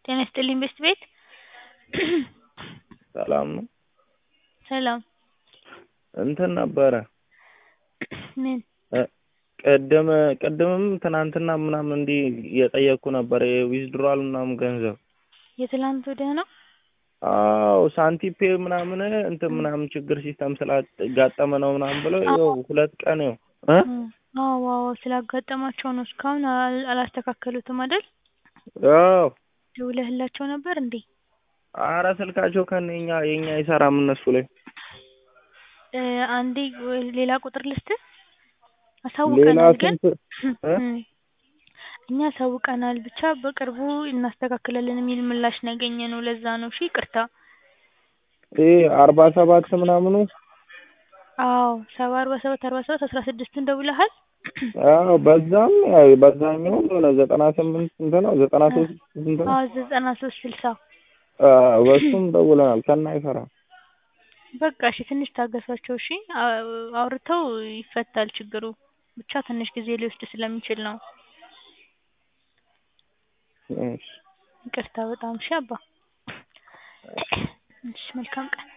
ጤና ይስጥልኝ ቤስት ቤት ሰላም ነው? ሰላም እንትን ነበረ ምን ቅድም ቅድምም ትናንትና ምናምን እንዲህ እየጠየቅኩ ነበር የዊዝድሮዋል ምናምን ገንዘብ የትላንት ወዲያ ነው? አዎ ሳንቲም ፔ ምናምን እንትን ምናምን ችግር ሲስተም ስላጋጠመ ነው ምናምን ብለው ይኸው ሁለት ቀን ይኸው እ አዎ አዎ ስላጋጠማቸው ነው እስካሁን አል- አላስተካከሉትም አይደል? አዎ ደውለህላቸው ነበር እንዴ? ኧረ ስልካቸው ከነ የኛ የኛ አይሰራም እነሱ ላይ እ አንዴ ወይ ሌላ ቁጥር ልስጥህ? ሌላ አሳውቀናል ግን ስንት እ እኛ አሳውቀናል ብቻ በቅርቡ እናስተካክላለን የሚል ምላሽ ነው ያገኘነው ለዛ ነው እሺ ይቅርታ ይሄ አርባ ሰባት ምናምኑ አዎ ሰባ አርባ ሰባት አርባ ሰባት አስራ ስድስትን ደውለሃል? አዎ በዛም ያው በዛኛውም የሆነ ዘጠና ስምንት ስንት ነው ዘጠና ሶስት ስንት ነው አዎ ዘጠና ሶስት ስልሳ አዎ በሱም ደውለናል ከነ አይሰራም በቃ እሺ ትንሽ ታገሷቸው እሺ አው- አውርተው ይፈታል ችግሩ ብቻ ትንሽ ጊዜ ሊወስድ ስለሚችል ነው እሺ ይቅርታ በጣም እሺ አባ እሺ መልካም ቀን